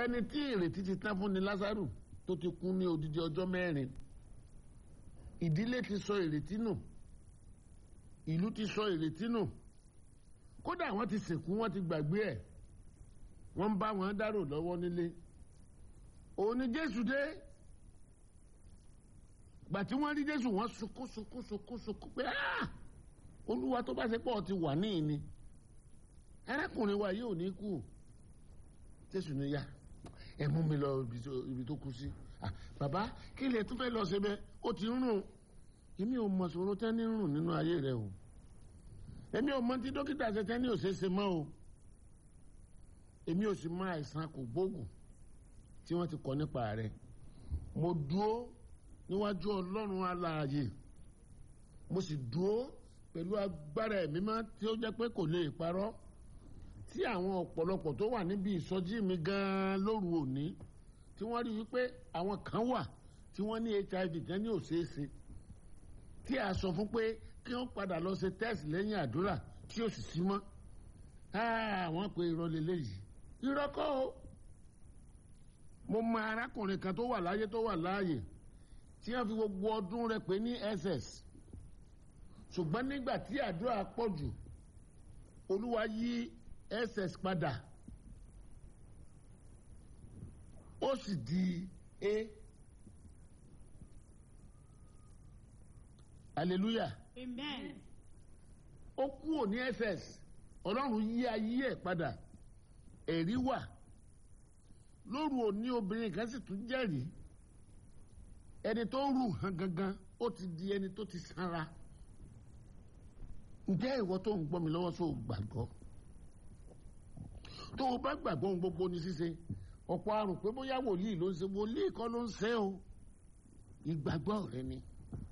ẹni tí ìrètí ti tán fún ni lásàrù tó ti kú ní odidi ọjọ́ mẹ́rin ìdílé ti sọ ìrètí nù ìlú ti sọ ìrètí nù kódà wọ́n ti sìnkú wọ́n ti gbàgbé ẹ̀ wọ́n ń bá wọn dárò lọ́wọ́ nílé òun ni jésù dé gbà tí wọ́n rí jésù wọ́n sunkún sunkún sunkún sunkún pé "Ah! olúwa tó bá ṣe pọ̀ ti wà níyìn ni arákùnrin wa yóò ní kú jésù ní yá ẹ mú mi lọ ibi tó- ibi tó kú sí Ah, bàbá kí lè tún fẹ́ lọ ṣe bẹ́ẹ̀ ó ti ń rùn èmi ò mọ̀ sọ̀rọ̀ tẹ́ ní rùn nínú ayé rẹ o èmi ò mọ̀ tí dókítà ṣe tẹ́ ní òṣèṣe mọ́ o èmi ò sì mọ̀ àìsàn kò gbóògùn tí wọ́n ti kọ́ nípa rẹ̀ mo dúró níwájú ọlọ́run alààyè mo sì dúró pẹ̀lú agbára ẹ̀mí mọ́ tí ó jẹ́ pé kò lè parọ́ tí àwọn ọ̀pọ̀lọpọ̀ tó wà níbi ìsọjí mi gan-an lóru òní tí wọ́n rí wípé àwọn kan wà tí wọ́n ní hiv kan ní òṣèṣe tí a sọ fún pé kí wọ́n padà lọ ṣe test lẹ́yìn àdúrà tí ó sì sí mọ́ àwọn pé irọ́ lélẹ́yìí irọ́ kọ́ o mo mọ arákùnrin kan tó wà láyé tó wà láàyè tí wọ́n fi gbogbo ọdún rẹ̀ pé ní ss ṣùgbọ́n nígbà tí àdúrà pọ̀ jù olúwa yí ss padà ó sì di a hallelujah Amen. ó kúrò ní ss ọlọ́run yí ayé ẹ̀ padà ẹ̀rí wà lóru òní obìnrin kan sì tún jẹ́rìí ẹni tó rù hàn gangan ó ti di ẹni tó ti sanra ǹjẹ́ ìwọ tó ń gbọ́ mi lọ́wọ́ sóò gbàgbọ́ tó o bá gbàgbọ́ ohun gbogbo ní ṣíṣe ọ̀pọ̀ àrùn pé bóyá wòlíì ló ń ṣe wòlíì kọ́ ló ń ṣe o ìgbàgbọ́ rẹ ni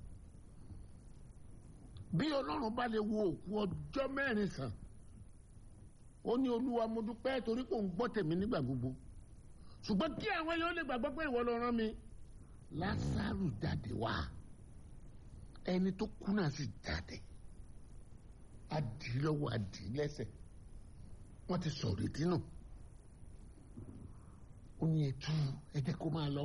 bí ọlọ́run bá lè wo òkú ọjọ́ mẹ́rin sàn ó ní olúwa mo dúpẹ́ torí kò ń gbọ́ tèmi nígbà gbogbo ṣùgbọ́n kí àwọn èèyàn lè gbàgbọ́ pé ìwọ ló rán mi lásàrù jáde wá ẹni tó kú náà sì jáde adìlọ́wọ́ adìlẹ́sẹ̀ wọ́n ti sọ̀rọ̀ ètí nù ó ní ẹtú ẹ jẹ́ kó máa lọ